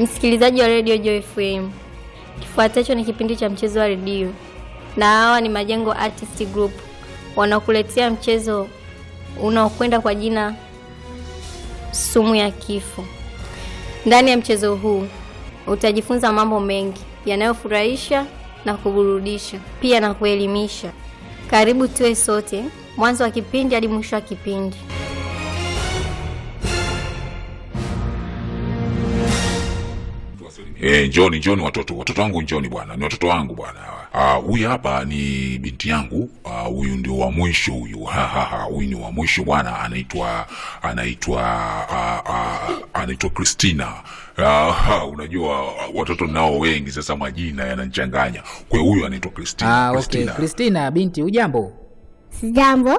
Msikilizaji wa redio Joy FM, kifuatacho ni kipindi cha mchezo wa redio, na hawa ni Majengo Artist Group wanaokuletea mchezo unaokwenda kwa jina sumu ya kifo. Ndani ya mchezo huu utajifunza mambo mengi yanayofurahisha na kuburudisha, pia na kuelimisha. Karibu tuwe sote mwanzo wa kipindi hadi mwisho wa kipindi. Eh, njoni njoni watoto, watoto wangu njoni bwana, ni watoto wangu bwana. Ah, huyu hapa ni binti yangu. Ah, huyu ndio wa mwisho huyu. Ha ha ha, huyu ni wa mwisho bwana, anaitwa anaitwa ah, ah, anaitwa Christina. Ah, ha, unajua watoto nao wengi sasa majina yanachanganya. Kwa hiyo huyu anaitwa Christina. Ah, okay. Christina binti, ujambo? Sijambo.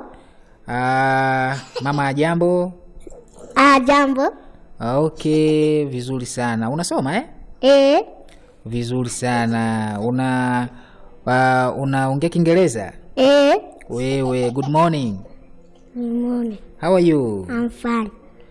Ah, mama jambo? Ah, jambo. Ah, okay, vizuri sana. Unasoma eh? Eh, Vizuri sana. Una uh, unaongea Kiingereza? eh. Wewe, good morning. Good morning. How are you? I'm fine.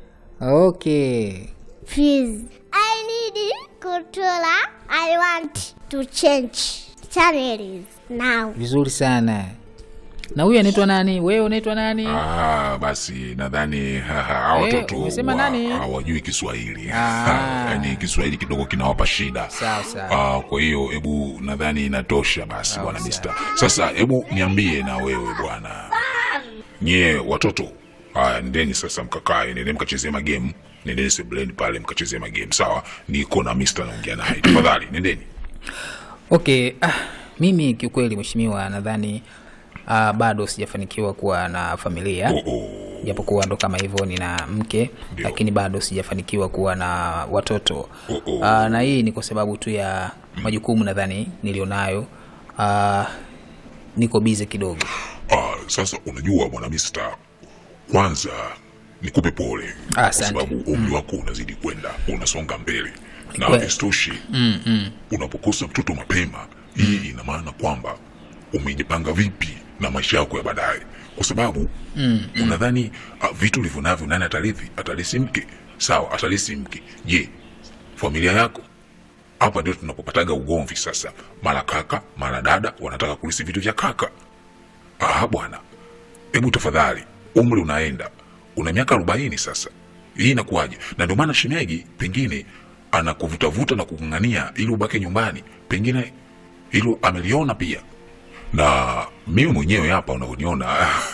Okay. Please. I need controller. I want to change channels now. Vizuri sana. Na huyu anaitwa nani? Wewe unaitwa nani? Ah, basi nadhani ha, ha, hawa Eh, watoto umesema wa- nani? hawajui Kiswahili. Ah. Yaani Kiswahili kidogo kinawapa shida. Sawa sawa. Ah, kwa hiyo hebu nadhani inatosha basi Sawa, bwana sawa. Mister. Sasa hebu niambie na wewe bwana, nyie watoto haya, ndeni sasa mkakae, nendeni mkachezee magame, nendeni sebuleni pale mkachezee magame, sawa? Niko na Mister naongea naye, tafadhali nendeni. Okay, ah, mimi kiukweli mheshimiwa nadhani ah, bado sijafanikiwa kuwa na familia. Oh, oh. japokuwa ndo kama hivyo nina mke Ndio. lakini bado sijafanikiwa kuwa na watoto Oh, oh. Aa, na hii ni kwa sababu tu ya majukumu nadhani nilionayo Aa, niko bize kidogo Ah, sasa unajua bwana Mister, kwanza nikupe pole Ah, kwa asante. sababu umri wako unazidi kwenda, unasonga mbele na kweli. isitoshi unapokosa mtoto mapema, hii ina maana kwamba umejipanga vipi na maisha yako ya baadaye, kwa sababu unadhani ah, vitu ulivyo navyo nani atarithi? Atarisi mke, sawa, atarisi mke. Je, familia yako hapa ndio tunapopataga ugomvi sasa. Mara kaka mara dada wanataka kulisi vitu vya kaka. Ah bwana, hebu tafadhali, umri unaenda, una miaka arobaini sasa, hii inakuwaje? Na ndio maana shemegi pengine anakuvutavuta na kukung'ania ili ubake nyumbani, pengine hilo ameliona pia na mimi mwenyewe hapa unavyoniona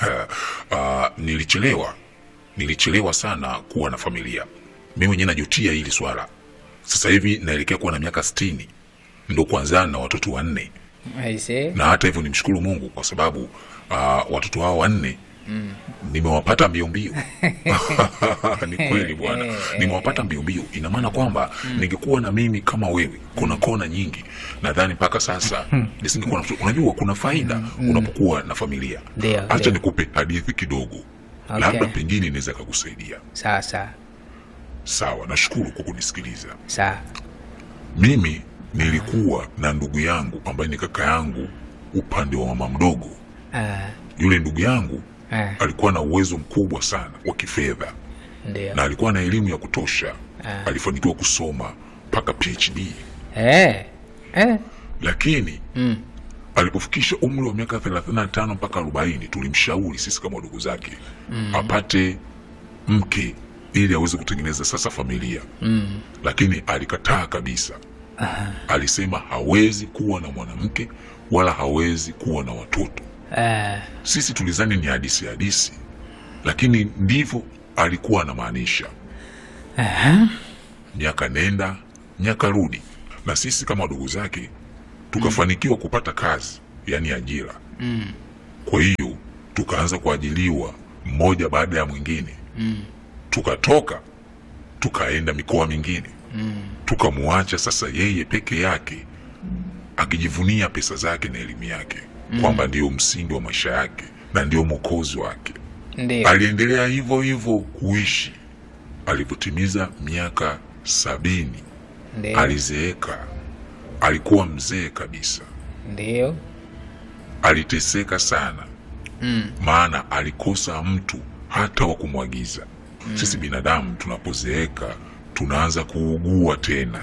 ah, nilichelewa nilichelewa sana kuwa na familia mimi mwenyewe najutia hili swala sasa hivi naelekea kuwa na miaka sitini ndo kwanzana na watoto wanne Aise. na hata hivyo nimshukuru mungu kwa sababu uh, watoto hao wanne mm. nimewapata mbio mbio ni kweli bwana nimewapata mbio mbio ina maana kwamba ningekuwa na mimi kama wewe kuna kona nyingi nadhani mpaka sasa nisingekuwa na mtoto. unajua kuna faida unapokuwa na familia Ndio, hacha ndio. nikupe hadithi kidogo Okay. labda pengine inaweza kakusaidia sawa sawa sawa nashukuru kwa kunisikiliza sawa mimi nilikuwa na ndugu yangu ambaye ni kaka yangu upande wa mama mdogo Ah, yule ndugu yangu ah, alikuwa na uwezo mkubwa sana wa kifedha ndio na alikuwa na elimu ya kutosha Ah. alifanikiwa kusoma mpaka phd Eh, eh, lakini mm, alipofikisha umri wa miaka 35 mpaka 40 tulimshauri sisi kama ndugu zake apate mke ili aweze kutengeneza sasa familia mm, lakini alikataa kabisa alisema hawezi kuwa na mwanamke wala hawezi kuwa na watoto ah, sisi tulizani ni hadisi hadisi lakini ndivyo alikuwa anamaanisha aha, miaka nenda miaka rudi na sisi kama ndugu zake tukafanikiwa kupata kazi yaani ajira mm, kwa hiyo tukaanza kuajiliwa mmoja baada ya mwingine mm, tukatoka tukaenda mikoa mingine mm, tukamwacha sasa yeye peke yake akijivunia pesa zake na elimu yake kwamba ndio msingi wa maisha yake na ndio mwokozi wake ndio aliendelea hivyo hivyo kuishi alipotimiza miaka sabini ndio alizeeka alikuwa mzee kabisa ndio aliteseka sana mm, maana alikosa mtu hata wa kumwagiza sisi binadamu tunapozeeka tunaanza kuugua tena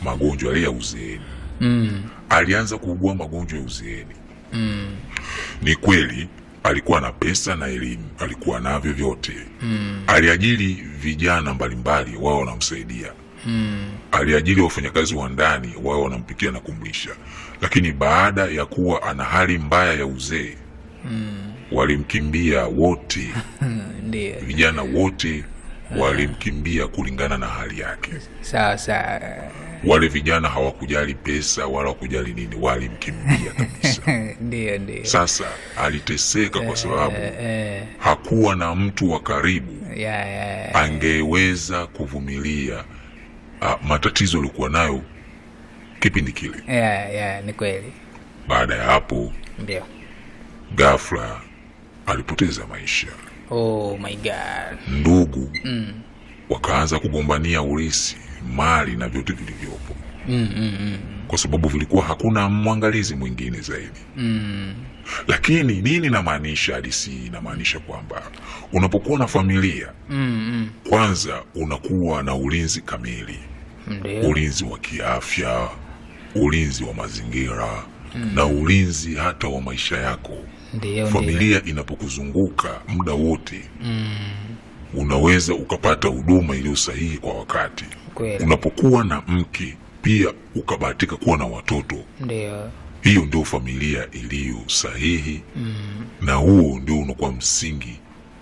magonjwa yale ya uzeeni mm. alianza kuugua magonjwa ya uzeeni mm. ni kweli alikuwa na pesa na elimu alikuwa navyo vyote mm. aliajiri vijana mbalimbali wao wanamsaidia mm. aliajiri wafanyakazi wa ndani wao wanampikia na kumlisha lakini baada ya kuwa ana hali mbaya ya uzee mm. walimkimbia wote ndio vijana wote walimkimbia kulingana na hali yake sawa sawa wale vijana hawakujali pesa wala hawakujali nini walimkimbia kabisa ndio ndio sasa aliteseka kwa sababu eh, hakuwa na mtu wa karibu ya ya angeweza kuvumilia uh, matatizo aliokuwa nayo kipindi kile ya ya ni kweli baada ya hapo ndio ghafla alipoteza maisha oh my god ndugu mm. wakaanza kugombania urisi mali na vyote vilivyopo mm, mm, mm. kwa sababu vilikuwa hakuna mwangalizi mwingine zaidi Mm. lakini nini inamaanisha hadisi hii inamaanisha kwamba unapokuwa na familia Mm, kwanza unakuwa na ulinzi kamili mm. ndio ulinzi wa kiafya ulinzi wa mazingira na ulinzi hata wa maisha yako ndio ndio familia inapokuzunguka muda wote unaweza ukapata huduma iliyo sahihi kwa wakati kweli unapokuwa na mke pia ukabahatika kuwa na watoto ndio hiyo ndio familia iliyo sahihi mm. na huo ndio unakuwa msingi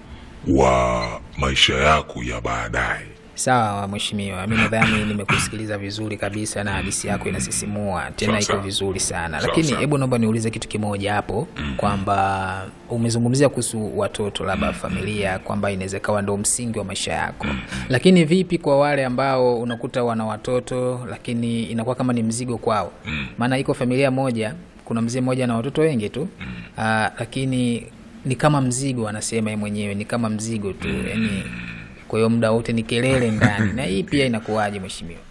wa maisha yako ya baadaye sawa mheshimiwa mi nadhani nimekusikiliza vizuri kabisa na hadisi yako inasisimua tena Sawa, iko sawa. vizuri sana Sawa, lakini sawa. hebu naomba niulize kitu kimoja hapo kwamba umezungumzia kuhusu watoto labda familia kwamba inaweza ikawa ndo msingi wa maisha yako lakini vipi kwa wale ambao unakuta wana watoto lakini inakuwa kama ni mzigo kwao maana iko familia moja kuna mzee mmoja na watoto wengi tu Aa, lakini ni kama mzigo anasema yeye mwenyewe ni kama mzigo tu yani kwa hiyo muda wote ni kelele ndani na hii pia inakuwaje mheshimiwa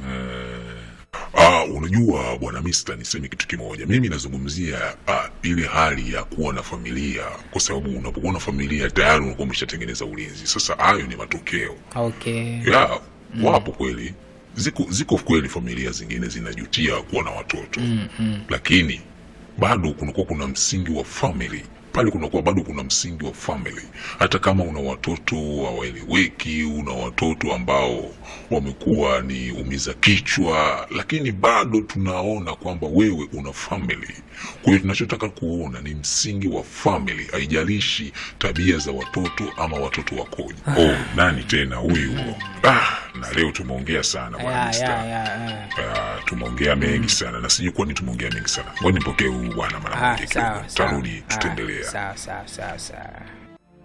Ah, unajua bwana Mista, niseme kitu kimoja. Mimi nazungumzia ah, ile hali ya kuwa na familia, kwa sababu unapokuwa na familia tayari unakuwa umeshatengeneza ulinzi. Sasa hayo ni matokeo okay ya wapo kweli, ziko ziko kweli familia zingine zinajutia kuwa na watoto lakini bado kunakuwa kuna msingi wa family pale kunakuwa bado kuna msingi wa family hata kama una watoto hawaeleweki una watoto ambao wamekuwa ni umiza kichwa lakini bado tunaona kwamba wewe una family kwa hiyo tunachotaka kuona ni msingi wa family haijalishi tabia za watoto ama watoto wakoje oh nani tena huyu ah, na leo tumeongea sana bwana ya, Mr. ya, ya, ya. Ah, tumeongea mengi sana na sijui kwani tumeongea mengi sana ngoja nipokee huyu bwana mara Ah, moja sawa kidogo sawa tarudi Ah, tutaendelea sawa sawa sawa sawa